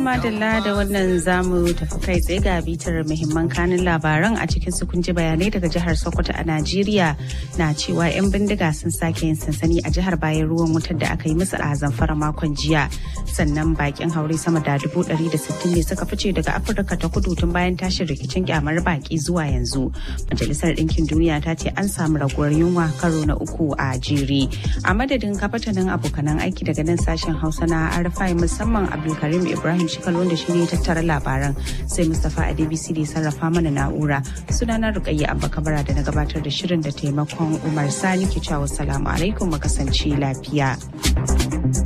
madalla da wannan zamu tafi kai tsaye ga bitar muhimman kanin labaran a cikin su kun ji bayanai daga jihar Sokoto a Najeriya na cewa 'yan bindiga sun sake yin sansani a jihar bayan ruwan wutar da aka yi musu a zamfara makon jiya. Sannan bakin haure sama da dubu ɗari da sittin ne suka fice daga Afirka ta kudu tun bayan tashin rikicin kyamar baki zuwa yanzu. Majalisar Ɗinkin Duniya ta ce an samu raguwar yunwa karo na uku a jere. A madadin kafatanin abokanan aiki daga nan sashen Hausa na Arfai musamman Abdulkarim Ibrahim Shikal wanda shi ne tattara labaran sai Mustapha Adebisi da sarrafa mana na'ura. Sunana Rukayya Abba Kabara da na gabatar da shirin da taimakon Umar Sani ke cewa salamu alaikum mu kasance lafiya.